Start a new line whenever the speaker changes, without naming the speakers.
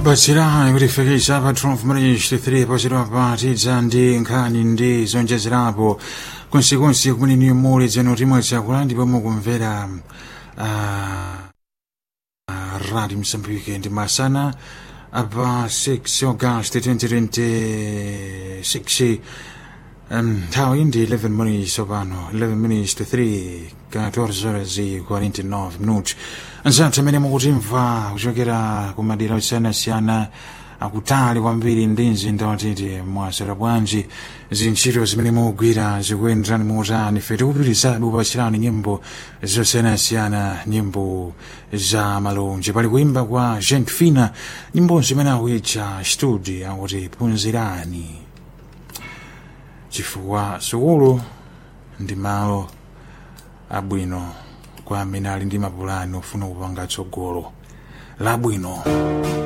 bachirani kuti fikisa pa 12 23 pachidwa patidza ndi nkhani ndi zonjezerapo konsekonse kumene niyo muli dzeno timwe chakula ndipo mukumvera ah, ah, radio msambike ndi masana apa 6 august 2026 nthawi ndi 11 minutes sopano 11 minutes to 3 14 horas e 49 minutos anzathu amene mukutimva kuchokera ku madera osiyanasiyana akutali kwambiri ndi mzinda watete mwasera bwanji zintchito zimene mukugwira zikuyenderani motani fe tikupitirizabe kupachirani nyimbo zosiyanasiyana nyimbo za malonje pali kuimba kwa gent fina nyimbo zimene akuitcha studio akuti phunzirani chifukwa sukulu ndi malo abwino kwa amene ali ndi mapulani ofuna kupanga tsogolo labwino